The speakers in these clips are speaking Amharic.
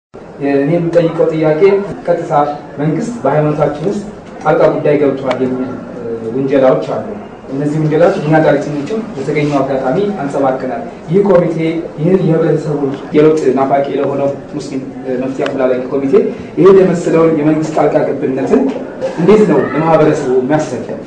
እኔ የምጠይቀው ጥያቄ ቀጥታ መንግስት በሃይማኖታችን ውስጥ ጣልቃ ጉዳይ ገብቷል የሚል ውንጀላዎች አሉ። እነዚህ ውንጀላዎች እኛ ጋዜጠኞችም በተገኘው አጋጣሚ አንጸባርቀናል። ይህ ኮሚቴ ይህን የህብረተሰቡን የለውጥ ናፋቂ ለሆነው ሙስሊም መፍትሄ አፈላላጊ ኮሚቴ ይህን የመሰለውን የመንግስት ጣልቃ ገብነትን እንዴት ነው ለማህበረሰቡ የሚያስረዳው?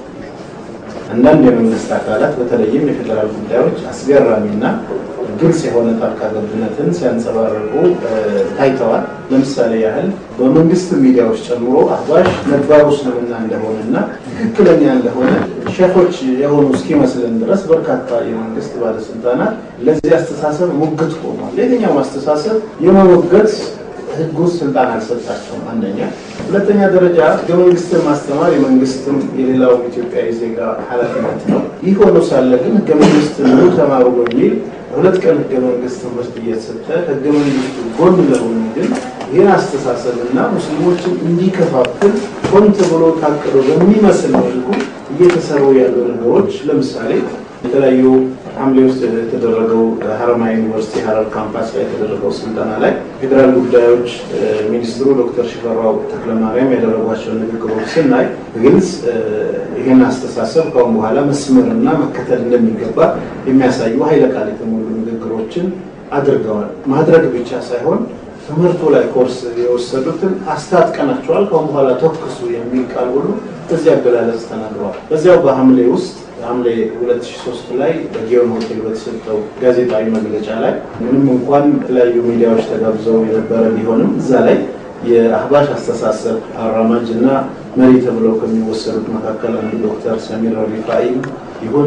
አንዳንድ የመንግስት አካላት በተለይም የፌዴራል ጉዳዮች አስገራሚና ግልጽ የሆነ ጣልቃ ገብነትን ሲያንጸባርቁ ታይተዋል። ለምሳሌ ያህል በመንግስት ሚዲያዎች ጨምሮ አህባሽ ነባሩ እስልምና እንደሆነና ትክክለኛ እንደሆነ ሼኮች የሆኑ እስኪመስለን ድረስ በርካታ የመንግስት ባለስልጣናት ለዚህ አስተሳሰብ ሙግት ቆሟል። የትኛውም አስተሳሰብ የመሞገት ህግ ውስጥ ስልጣን አልሰጣቸውም። አንደኛ። ሁለተኛ ደረጃ ህገ መንግስትን ማስተማር የመንግስትም የሌላውም ኢትዮጵያዊ ዜጋ ኃላፊነት ነው። ይህ ሆኖ ሳለ ግን ህገ መንግስት ኑ ተማሩ በሚል ሁለት ቀን ህገ መንግስት ትምህርት እየተሰጠ ህገ መንግስቱ ጎን ለጎን ግን ይህን አስተሳሰብና ሙስሊሞችን እንዲከፋፍል ሆን ተብሎ ታቅዶ በሚመስል መልኩ እየተሰሩ ያሉ ነገሮች ለምሳሌ የተለያዩ ሐምሌ ውስጥ የተደረገው ሀረማያ ዩኒቨርሲቲ ሀረር ካምፓስ ላይ የተደረገው ስልጠና ላይ ፌዴራል ጉዳዮች ሚኒስትሩ ዶክተር ሽፈራው ተክለማርያም ያደረጓቸውን ንግግሮች ስናይ ግልጽ ይህን አስተሳሰብ ከአሁን በኋላ መስመርና መከተል እንደሚገባ የሚያሳዩ ኃይለ ቃል የተሞሉ ንግግሮችን አድርገዋል። ማድረግ ብቻ ሳይሆን ትምህርቱ ላይ ኮርስ የወሰዱትን አስታጥቀናቸዋል፣ ከአሁን በኋላ ተኩሱ የሚል ቃል ሁሉ በዚህ አገላለጽ ተናግረዋል። በዚያው በሐምሌ ውስጥ ሐምሌ 2003 ላይ በጊዮን ሆቴል በተሰጠው ጋዜጣዊ መግለጫ ላይ ምንም እንኳን የተለያዩ ሚዲያዎች ተጋብዘው የነበረ ቢሆንም እዛ ላይ የአህባሽ አስተሳሰብ አራማጅ እና መሪ ተብለው ከሚወሰዱት መካከል አንዱ ዶክተር ሰሚር ሪፋኢ ይሁን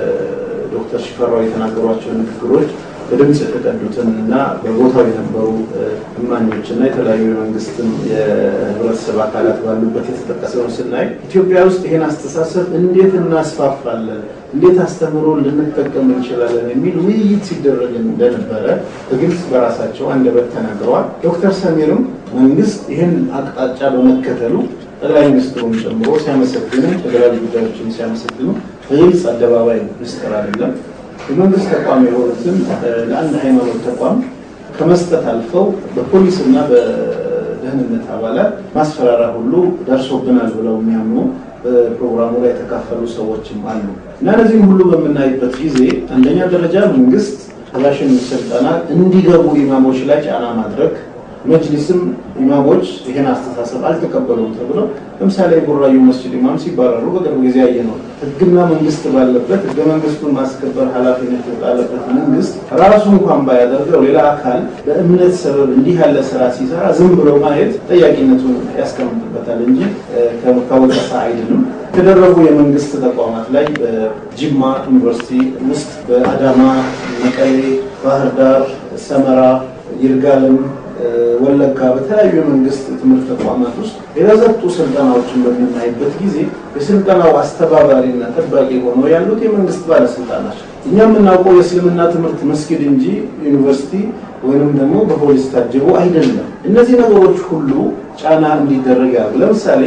ዶክተር ሽፈራው የተናገሯቸው ንግግሮች በድምፅ የተቀዱትን እና በቦታው የነበሩ እማኞች እና የተለያዩ የመንግስትም የህብረተሰብ አካላት ባሉበት የተጠቀሰውን ስናይ ኢትዮጵያ ውስጥ ይህን አስተሳሰብ እንዴት እናስፋፋለን፣ እንዴት አስተምሮ ልንጠቀም እንችላለን የሚል ውይይት ሲደረግ እንደነበረ በግልጽ በራሳቸው አንደበት ተናግረዋል። ዶክተር ሰሚርም መንግስት ይህን አቅጣጫ በመከተሉ ጠቅላይ ሚኒስትሩን ጨምሮ ሲያመሰግኑ፣ ፌዴራል ጉዳዮችን ሲያመሰግኑ በግልጽ አደባባይ ምስጢር አይደለም የመንግስት ተቋም የሆኑትን ለአንድ ሃይማኖት ተቋም ከመስጠት አልፈው በፖሊስ እና በደህንነት አባላት ማስፈራሪያ ሁሉ ደርሶብናል ብለው የሚያምኑ በፕሮግራሙ ላይ የተካፈሉ ሰዎችም አሉ እና እነዚህም ሁሉ በምናይበት ጊዜ አንደኛ ደረጃ መንግስት አህባሽን ስልጠና እንዲገቡ ኢማሞች ላይ ጫና ማድረግ መጅሊስም ኢማሞች ይህን አስተሳሰብ አልተቀበሉም ተብለው ለምሳሌ የቡራዩ መስጅድ ኢማም ሲባረሩ በቅርብ ጊዜ ያየ ነው። ህግና መንግስት ባለበት ህገ መንግስቱን ማስከበር ኃላፊነት የጣለበት መንግስት ራሱ እንኳን ባያደርገው ሌላ አካል በእምነት ሰበብ እንዲህ ያለ ስራ ሲሰራ ዝም ብሎ ማየት ጠያቂነቱን ያስቀምጥበታል እንጂ ከወቀሳ አይድንም። የተደረጉ የመንግስት ተቋማት ላይ በጅማ ዩኒቨርሲቲ ውስጥ፣ በአዳማ፣ መቀሌ፣ ባህር ዳር፣ ሰመራ፣ ይርጋለም ወለጋ በተለያዩ የመንግስት ትምህርት ተቋማት ውስጥ የተሰጡ ስልጠናዎችን በምናይበት ጊዜ የስልጠናው አስተባባሪና ጠባቂ ሆነው ያሉት የመንግስት ባለስልጣናት እኛ የምናውቀው የእስልምና ትምህርት መስጊድ እንጂ ዩኒቨርሲቲ ወይንም ደግሞ በፖሊስ ታጅቦ አይደለም። እነዚህ ነገሮች ሁሉ ጫና እንዲደረግ ያሉ ለምሳሌ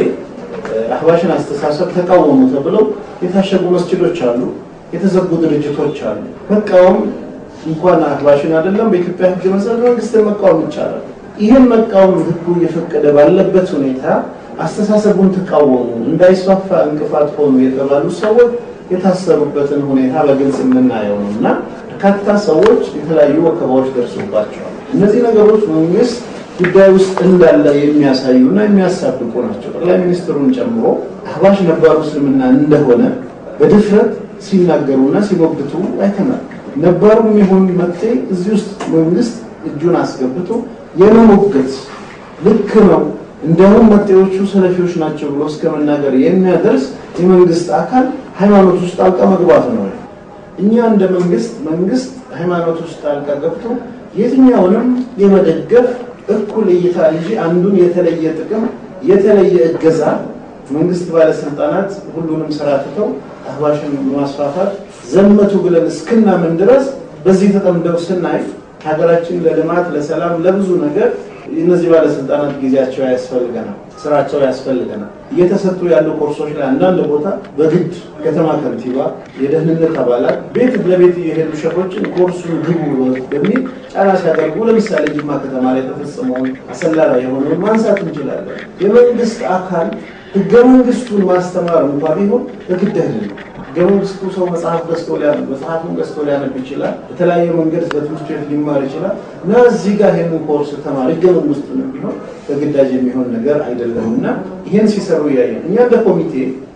አህባሽን አስተሳሰብ ተቃወሙ ተብለው የታሸጉ መስጊዶች አሉ፣ የተዘጉ ድርጅቶች አሉ። መቃወም እንኳን አህባሽን አይደለም በኢትዮጵያ ሕግ መሰረት መንግስትን መቃወም ይቻላል። ይህን መቃወም ሕጉ እየፈቀደ ባለበት ሁኔታ አስተሳሰቡን ተቃወሙ እንዳይስፋፋ እንቅፋት ሆኑ የተባሉ ሰዎች የታሰሩበትን ሁኔታ በግልጽ የምናየው ነው እና በርካታ ሰዎች የተለያዩ ወከባዎች ደርሶባቸዋል። እነዚህ ነገሮች መንግስት ጉዳይ ውስጥ እንዳለ የሚያሳዩ እና የሚያሳብቁ ናቸው። ጠቅላይ ሚኒስትሩን ጨምሮ አህባሽ ነባሩ እስልምና እንደሆነ በድፍረት ሲናገሩና ሲሞግቱ አይተናል። ነባሩም ይሁን መጤ እዚህ ውስጥ መንግስት እጁን አስገብቶ የመሞገት ልክ ነው እንደውም መጤዎቹ ሰለፊዎች ናቸው ብሎ እስከ መናገር የሚያደርስ የመንግስት አካል ሃይማኖት ውስጥ ጣልቃ መግባት ነው። እኛ እንደ መንግስት መንግስት ሃይማኖት ውስጥ ጣልቃ ገብቶ የትኛውንም የመደገፍ እኩል እይታ እንጂ አንዱን የተለየ ጥቅም የተለየ እገዛ መንግስት ባለስልጣናት ሁሉንም ስራ ትተው አህባሽን በማስፋፋት ዘመቱ ብለን እስክናምን ድረስ በዚህ ተጠምደው ስናይ ሀገራችን ለልማት ለሰላም፣ ለብዙ ነገር እነዚህ ባለስልጣናት ጊዜያቸው ያስፈልገናል፣ ስራቸው ያስፈልገናል። እየተሰጡ ያሉ ኮርሶች ላይ አንዳንድ ቦታ በግድ ከተማ ከንቲባ፣ የደህንነት አባላት ቤት ለቤት የሄዱ ሸፎችን ኮርሱን ግቡ በሚል ጫና ሲያደርጉ፣ ለምሳሌ ጅማ ከተማ ላይ የተፈጸመውን አሰላ ላይ የሆነውን ማንሳት እንችላለን። የመንግስት አካል ህገ መንግስቱን ማስተማር እንኳ ቢሆን በግድ አይደለም። ህገ መንግስቱ ሰው መጽሐፍ ገዝቶ ሊያነብ መጽሐፉን ገዝቶ ሊያነብ ይችላል። በተለያየ መንገድ በትምህርት ቤት ሊማር ይችላል እና እዚህ ጋር ይህንን ኮርስ ተማሪ ህገ መንግስቱንም ቢሆን በግዳጅ የሚሆን ነገር አይደለም እና ይህን ሲሰሩ እያየን እኛ እንደ ኮሚቴ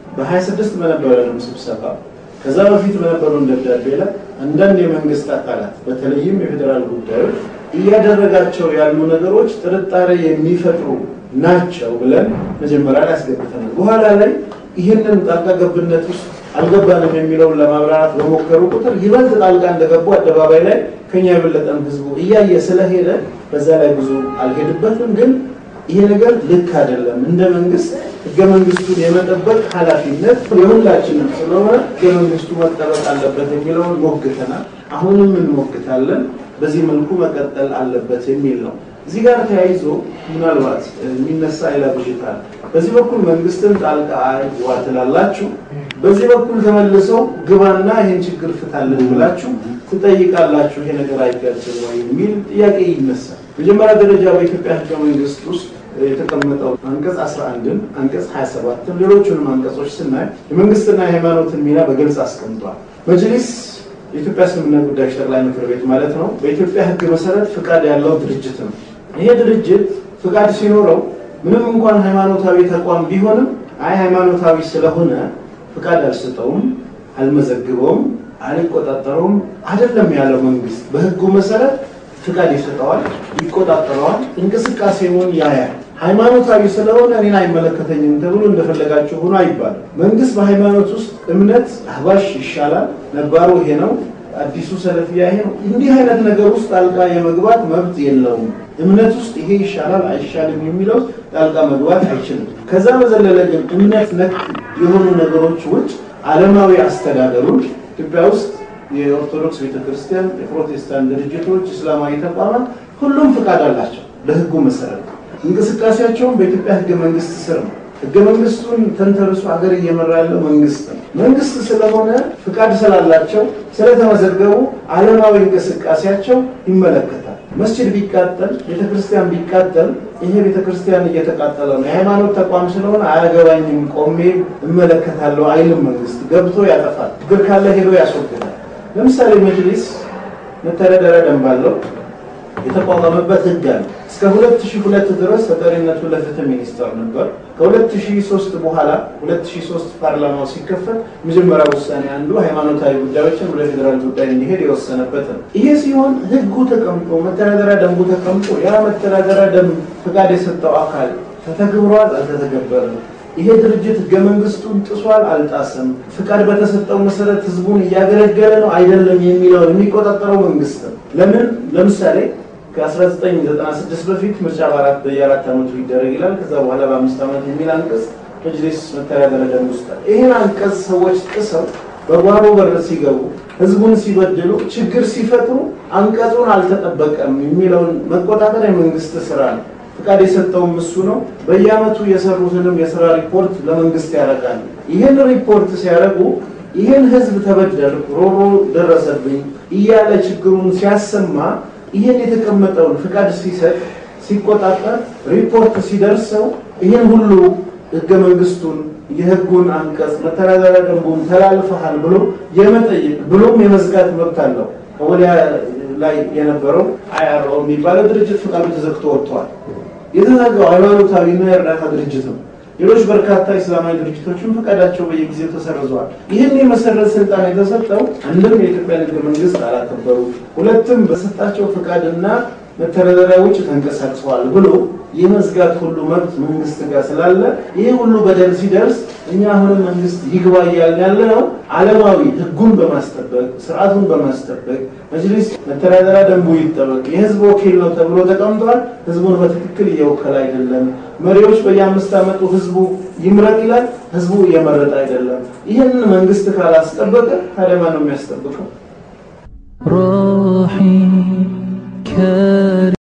በ26 በነበረንም ስብሰባ ከዛ በፊት በነበረውን ደብዳቤ ላይ አንዳንድ የመንግስት አካላት በተለይም የፌዴራል ጉዳዮች እያደረጋቸው ያሉ ነገሮች ጥርጣሬ የሚፈጥሩ ናቸው ብለን መጀመሪያ ላይ አስገብተናል። በኋላ ላይ ይህንን ጣልቃ ገብነት ውስጥ አልገባንም የሚለውን ለማብራራት በሞከሩ ቁጥር ይበልጥ ጣልቃ እንደገቡ አደባባይ ላይ ከኛ የበለጠም ህዝቡ እያየ ስለሄደ በዛ ላይ ብዙ አልሄድበትም። ግን ይሄ ነገር ልክ አይደለም። እንደ መንግስት ህገ መንግስቱን የመጠበቅ ኃላፊነት የሁላችንም ስለሆነ ህገ መንግስቱ መጠበቅ አለበት የሚለውን ሞግተናል። አሁንም እንሞግታለን። በዚህ መልኩ መቀጠል አለበት የሚል ነው። እዚህ ጋር ተያይዞ ምናልባት የሚነሳ ሌላ ብዥታ በዚህ በኩል መንግስትን ጣልቃ አይግባ ትላላችሁ፣ በዚህ በኩል ተመልሰው ግባና ይህን ችግር ፍታልን ብላችሁ ትጠይቃላችሁ። ይሄ ነገር አይጋጭም ወይ የሚል ጥያቄ ይነሳል። መጀመሪያ ደረጃ በኢትዮጵያ ህገ መንግስት ውስጥ የተቀመጠው አንቀጽ 11ን አንቀጽ 27ን ሌሎቹንም አንቀጾች ስናይ የመንግስትና የሃይማኖትን ሚና በግልጽ አስቀምጧል። መጅሊስ የኢትዮጵያ እስልምና ጉዳዮች ጠቅላይ ምክር ቤት ማለት ነው። በኢትዮጵያ ህግ መሰረት ፍቃድ ያለው ድርጅት ነው። ይሄ ድርጅት ፍቃድ ሲኖረው ምንም እንኳን ሃይማኖታዊ ተቋም ቢሆንም አይ ሃይማኖታዊ ስለሆነ ፍቃድ አልሰጠውም፣ አልመዘግበውም፣ አልቆጣጠረውም አይደለም ያለው መንግስት። በህጉ መሰረት ፍቃድ ይሰጠዋል፣ ይቆጣጠረዋል፣ እንቅስቃሴውን ያያል። ሃይማኖታዊ ስለሆነ እኔን አይመለከተኝም ተብሎ እንደፈለጋቸው ሆኖ አይባልም። መንግስት በሃይማኖት ውስጥ እምነት አህባሽ ይሻላል፣ ነባሩ ይሄ ነው፣ አዲሱ ሰለፊያ ይሄ ነው፣ እንዲህ አይነት ነገር ውስጥ ጣልቃ የመግባት መብት የለውም። እምነት ውስጥ ይሄ ይሻላል አይሻልም የሚለው ጣልቃ መግባት አይችልም። ከዛ በዘለለ ግን እምነት ነክ የሆኑ ነገሮች ውጭ ዓለማዊ አስተዳደሩን ኢትዮጵያ ውስጥ የኦርቶዶክስ ቤተክርስቲያን፣ የፕሮቴስታንት ድርጅቶች፣ እስላማዊ ተቋማት ሁሉም ፍቃድ አላቸው በህጉ መሰረት እንቅስቃሴያቸውን በኢትዮጵያ ህገ መንግስት ስር ነው። ህገ መንግስቱን ተንተርሶ ሀገር እየመራ ያለው መንግስት ነው። መንግስት ስለሆነ ፍቃድ ስላላቸው ስለተመዘገቡ ዓለማዊ እንቅስቃሴያቸው ይመለከታል። መስጂድ ቢቃጠል፣ ቤተክርስቲያን ቢቃጠል ይሄ ቤተክርስቲያን እየተቃጠለ ነው፣ የሃይማኖት ተቋም ስለሆነ አያገባኝም፣ ቆሜ እመለከታለሁ አይልም። መንግስት ገብቶ ያጠፋል፣ ችግር ካለ ሄዶ ያስወግዳል። ለምሳሌ መጅሊስ መተዳደሪያ ደንብ አለው፣ የተቋቋመበት ህግ አለ። እስከ 2002 ድረስ ተጠሪነቱ ለፍትህ ሚኒስቴር ነበር። ከ2003 በኋላ 2003 ፓርላማው ሲከፈት መጀመሪያ ውሳኔ አንዱ ሃይማኖታዊ ጉዳዮችን ወደ ፌዴራል ጉዳይ እንዲሄድ የወሰነበት ነው። ይሄ ሲሆን ህጉ ተቀምጦ መተዳደሪያ ደንቡ ተቀምጦ ያ መተዳደሪያ ደንብ ፍቃድ የሰጠው አካል ተተግብሯል፣ አልተተገበረም። ይሄ ድርጅት ህገ መንግስቱን ጥሷል፣ አልጣሰም፣ ፍቃድ በተሰጠው መሰረት ህዝቡን እያገለገለ ነው አይደለም የሚለውን የሚቆጣጠረው መንግስት ነው። ለምን ለምሳሌ ከ1996 በፊት ምርጫ በአራት በየአራት ዓመቱ ይደረግ ይላል። ከዛ በኋላ በአምስት ዓመት የሚል አንቀጽ መጅሊስ መተዳደሪያ ደንብ ውስጥ አለ። ይህን አንቀጽ ሰዎች ጥሰው በጓሮ በር ሲገቡ ህዝቡን ሲበድሉ ችግር ሲፈጥሩ አንቀጹን አልተጠበቀም የሚለውን መቆጣጠር የመንግስት ስራ ነው። ፍቃድ የሰጠውም እሱ ነው። በየአመቱ የሰሩትንም የስራ ሪፖርት ለመንግስት ያደርጋሉ። ይህን ሪፖርት ሲያደርጉ ይህን ህዝብ ተበደልኩ፣ ሮሮ ደረሰብኝ እያለ ችግሩን ሲያሰማ ይህን የተቀመጠውን ፍቃድ ሲሰጥ ሲቆጣጠር ሪፖርት ሲደርሰው ይህን ሁሉ ህገ መንግስቱን የህጉን አንቀጽ መተዳደሪያ ደንቡን ተላልፈሃል ብሎ የመጠየቅ ብሎም የመዝጋት መብት አለው። ከወዲያ ላይ የነበረው አይአርኦ የሚባለው ድርጅት ፍቃዱ ተዘግቶ ወጥተዋል። የተዘጋው ሃይማኖታዊና የእርዳታ ድርጅት ነው። ሌሎች በርካታ እስላማዊ ድርጅቶችን ፈቃዳቸው በየጊዜው ተሰርዘዋል። ይህን የመሰረት ስልጣን የተሰጠው አንድም የኢትዮጵያ ንግድ መንግስት አላከበሩ፣ ሁለትም በሰጣቸው ፈቃድና መተዳደሪያ ውጭ ተንቀሳቅሰዋል ብሎ የመዝጋት ሁሉ መብት መንግስት ጋር ስላለ ይህ ሁሉ በደል ሲደርስ እኛ አሁንም መንግስት ይግባ እያልን ያለ ነው። ዓለማዊ ህጉን በማስጠበቅ ስርዓቱን በማስጠበቅ መጅሊስ መተዳደሪያ ደንቡ ይጠበቅ፣ የህዝብ ወኪል ነው ተብሎ ተቀምጧል። ህዝቡን በትክክል እየወከለ አይደለም። መሪዎች በየአምስት ዓመቱ ህዝቡ ይምረጥ ይላል። ህዝቡ እየመረጠ አይደለም። ይህንን መንግስት ካላስጠበቀ ታዲያ ማን ነው የሚያስጠብቀው?